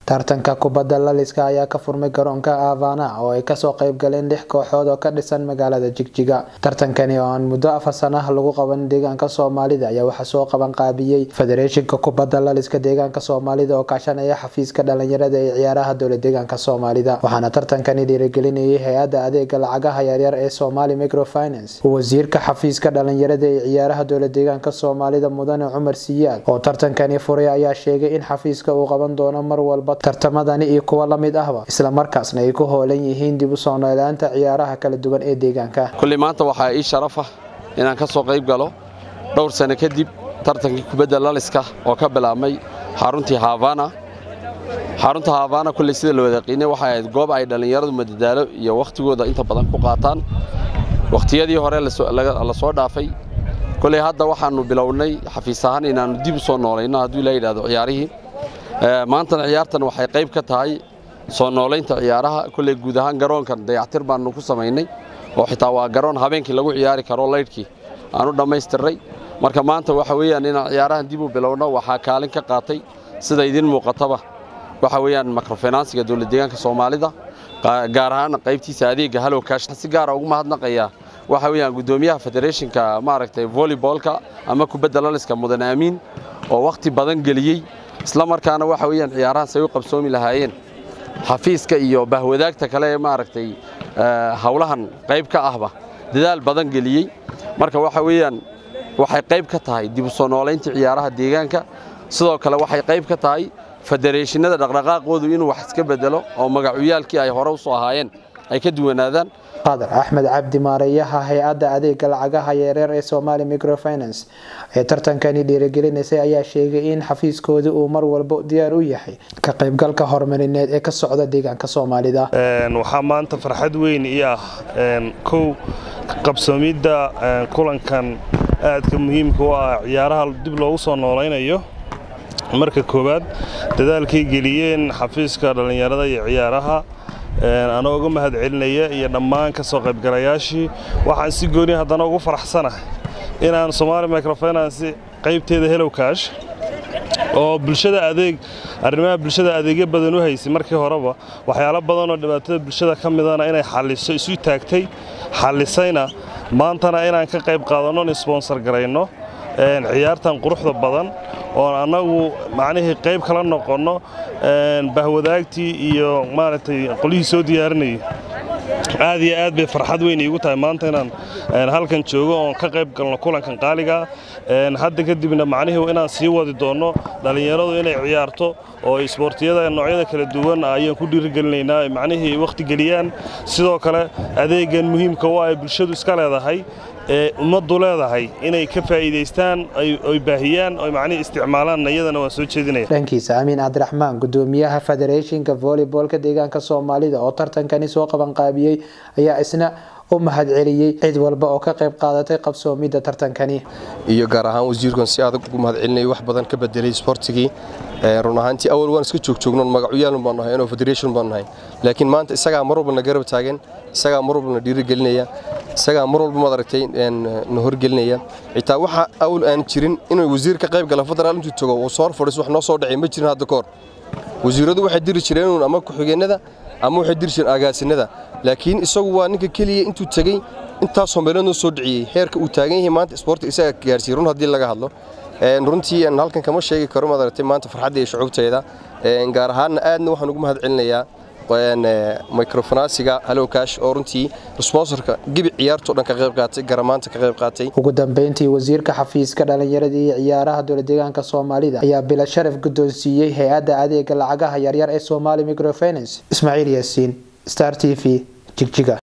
tartanka kubadda laliska ayaa ka furmay garoonka avana oo ay kasoo qayb galeen lix kooxood oo ka dhisan magaalada jigjiga tartankani oo aan muddo afar sanah lagu qaban deegaanka soomaalida ayaa waxaa soo qaban qaabiyey federeeshinka kubadda laliska deegaanka soomaalida oo kaashanaya xafiiska dhalinyarada ee ciyaaraha dowla deegaanka soomaalida waxaana tartankani dhiirigelinayay hay-adda adeega lacagaha yaryar ee somali microfinance wasiirka xafiiska dhalinyarada ee ciyaaraha dowla deegaanka soomaalida mudane cumar siyaad oo tartankani furay ayaa sheegay in xafiiska uu qaban doono mar walba tartamadani iyo kuwa lamid ahba islamarkaasna ay ku hoolan yihiin dib u soo noolaanta ciyaaraha kala duwan ee deegaanka kulli maanta waxaa ii sharaf ah inaan ka soo qayb galo dhowr sano kadib tartankii kubadda laliska oo ka bilaabmay xaruntii havana xarunta havana kulley sida la wadaqiinay waxay ahayd goob ay dhallinyaradu madadaalo iyo wakhtigooda inta badan ku qaataan wakhtiyadii hore la soo dhaafay kulley hadda waxaannu bilownay xafiis ahaan inaannu dib u soo noolayno hadduu ilaa yidhahdo ciyaarihii maantana ciyaartan waxay qayb ka tahay soo noolaynta ciyaaraha kulley guud ahaan garoonkan dayactir baannu ku samaynay oo xitaa waa garoon habeenkii lagu ciyaari karo laydhkii aanu dhammaystirnay marka maanta waxa weeyaan inaan ciyaarahan dib u bilowno waxaa kaalin ka qaatay sida idiin muuqataba waxa weeyaan microfinansiga dowlad deegaanka soomaalida gaar ahaan qaybtiisa adeegga halowkash si gaara ugu mahadnaqayaa waxa weeyaan guddoomiyaha federeeshinka maaragtay volleybolka ama kubadda laliska mudan aamiin oo wakhti badan geliyey isla markaana waxa weeyaan ciyaarahan say u qabsoomi lahaayeen xafiiska iyo bahwadaagta kale ee maaragtay howlahan qayb ka ahba dadaal badan geliyey marka waxa weeyaan waxay qayb ka tahay dib u soo noolaynta ciyaaraha deegaanka sidoo kale waxay qayb ka tahay federeeshinada dhaqdhaqaaqoodu inuu wax iska bedelo oo magacuyaalkii ay hore u soo ahaayeen ay ka duwanaadaan qadar axmed cabdi maareeyaha hay-adda adeega lacagaha yareer ee somali microfinance ee tartankani dhiirigelinaysay ayaa sheegay in xafiiskooda uu mar walba diyaar u yahay ka qaybgalka horumarineed ee ka socda deegaanka soomaalida waxaa maanta farxad weyn ii ah kow qabsoomidda kulankan aadka muhiimka u ah ciyaaraha dib loogu soo noolaynayo marka koowaad dadaalkay geliyeen xafiiska dhallinyarada iyo ciyaaraha anoo uga mahad celinaya iyo dhammaan ka soo qaybgalayaashii waxaan si gooni haddana ugu faraxsanahay inaan somaali microfinance qaybteeda helowkash oo bulshada adeeg arrimaha bulshada adeegyo badan u haysay markii horeba waxyaalo badan oo dhibaatada bulshada ka midana inay xalliso isu taagtay xallisayna maantana inaan ka qayb qaadanno in sponsor garayno ciyaartan quruxda badan oon annagu macnihii qayb kala noqonno bahwadaagtii iyo maaragtay qolyihii soo diyaarinayay aad iyo aad bay farxad weyn iigu tahay maanta inaan halkan joogo oon ka qayb galno kulankan qaaligaa hadda kadibna macnihii inaan sii wadi doonno dhallinyaradu inay ciyaarto oo isboortiyada noocyada kala duwan ayaan ku dhiirigelinaynaa macnihii wakhti geliyaan sidoo kale adeegan muhiimka u ay bulshadu iska leedahay ee ummaddu leedahay inay ka faa'iidaystaan oy baahiyaan oy macnihii isticmaalaan iyadana waan soo jeedinaya dhankiisa amiin cabdiraxmaan guddoomiyaha federeeshinka volleybolka deegaanka soomaalida oo tartankani soo qaban qaabiyey ayaa isna u mahad celiyey cid walba oo ka qayb qaadatay qabsoomidda tartankani iyo gaar ahaan wasiirkan si adag ugu mahad celinaya wax badan ka bedelay sportigii run ahaantii awal waan iska joogjoognoon magacyaalun baan nahay inoo federation baan nahay laakiin maanta isagaa mar walba na garab taagan isagaa mar walba na dhiirigelinaya isagaa mar walba maad aragtay na horgelinaya xitaa waxa awal aan jirin inuu wasiir ka qayb gala federaal intuu tago uu soo fadhiis wax noo soo dhacay ma jirin hadda kahor wasiiradu waxay diri jireen ama ku-xigeenada ama waxay diri jireen agaasinada laakiin isagu waa ninka keliya intuu tegey intaasoo meelood noo soo dhiciyey heerka uu taagan yahay maanta isboortiga isaga gaarsiiyey run haddii laga hadlo runtii halkan kama sheegi karo maad aragtay maanta farxadda iyo shucuubteeda gaar ahaanna aadna waxaan ugu mahad celinayaa microfinansiga halowkash oo runtii sponsorka gibi ciyaartoo dhan ka qayb qaatay garamaanta ka qayb qaatay ugu dambeyntii wasiirka xafiiska dhalinyarada iyo ciyaaraha dowla deegaanka soomaalida ayaa bila sharaf guddoonsiiyey hay-adda adeega lacagaha yaryar ee somali microfinance ismaaciil yaasiin star t v jigjiga